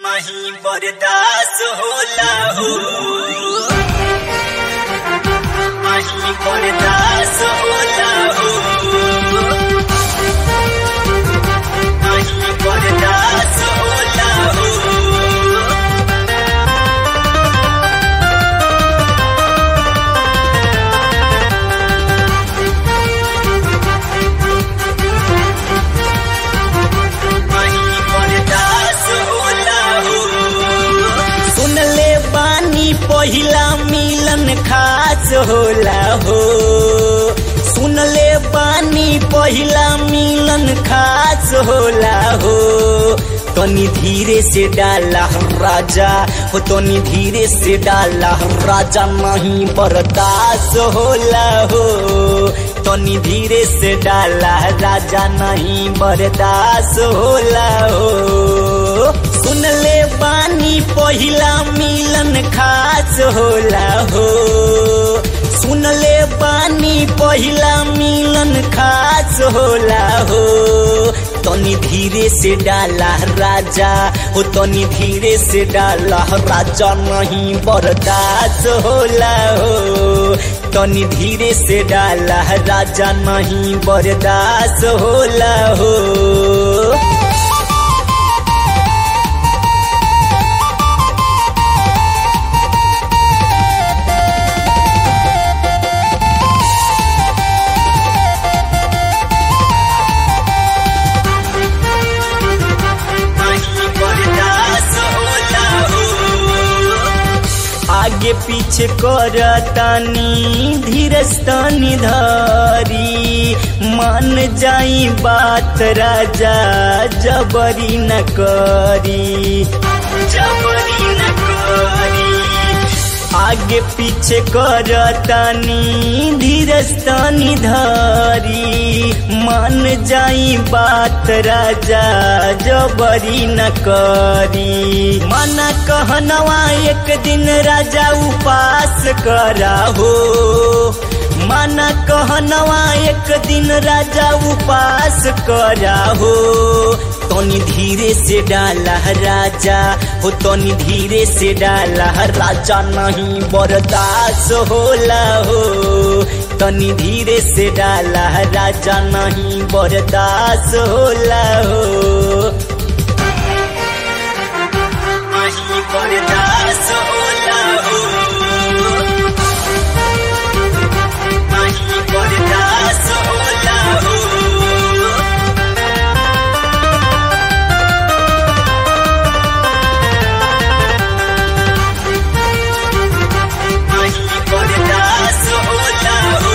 नहीं बर्दाश्त होला हो नहीं बर्दाश्त होला हो नहीं बर्दाश्त होला हो नहीं बर्दाश्त होला हो सुनले बानी पहिला मिलन खास होला हो सुनले बानी पहिला मिलन खास होला हो तनी धीरे से डाला राजा हो तनी धीरे से डाला राजा नहीं बर्दाश्त होला हो तनी धीरे से डाला राजा नहीं बर्दाश्त होला हो सुनले बानी पहिला मिलन खास होला हो सुनले बानी पहिला मिलन खास होला हो तनी धीरे से डाला राजा हो तनी धीरे से डाला राजा नहीं बर्दाश्त होला हो तनी धीरे से डाला राजा नहीं बर्दाश्त होला हो नहीं बर्दाश्त होला हो आगे पीछे करतानी धीरस्तानी धरी मान जाई बात राजा जबरी न करी जबरी न करी आगे पीछे करतानी धीरस्तानी धरी मान जाई बात राजा जबरी न करी मना कहनवा एक दिन राजा उपास करा हो मना कहनवा एक दिन राजा उपास करा हो तनी धीरे से डाला राजा हो तनी धीरे से डाला राजा नहीं बर्दाश्त होला हो तनी धीरे से डाला राजा नहीं बर्दाश्त होला हो नहीं बर्दाश्त होला हो नहीं बर्दाश्त होला हो नहीं बर्दाश्त होला हो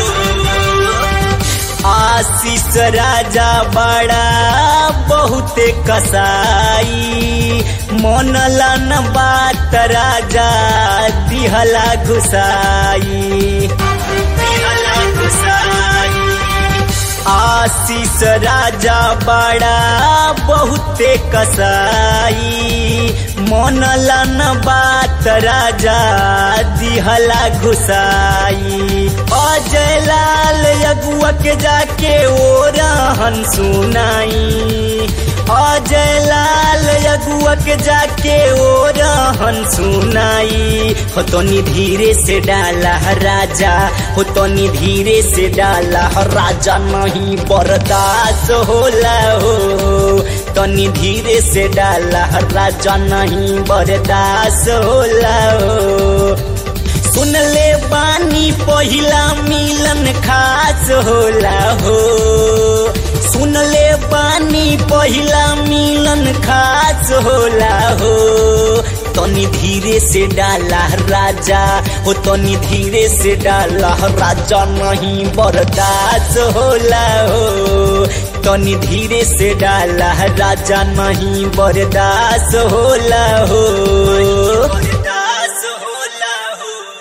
आशीष राजा बड़ा बहुते कसाई मनला न बात राजा दिहला घुसाई दिहला घुसाई आशीष राजा बड़ा बहुते कसाई मनला न बात राजा दिहला घुसाई अजय लाल अगुआ के जाके ओ रहन सुनाई अजय लाल अगुआ के जाके ओ रहन सुनाई हो तनी धीरे से डाला राजा हो तनी धीरे से डाला राजा नहीं बर्दाश्त होला हो तनी धीरे से डाला राजा नहीं बर्दाश्त होला हो सुनले बानी पहिला मिलन खास होला हो सुनले बानी पहिला मिलन खास होला हो तनी धीरे से डाला राजा हो तनी धीरे से डाला राजा नहीं बर्दाश्त होला हो तनी धीरे से डाला राजा नहीं बर्दाश्त होला हो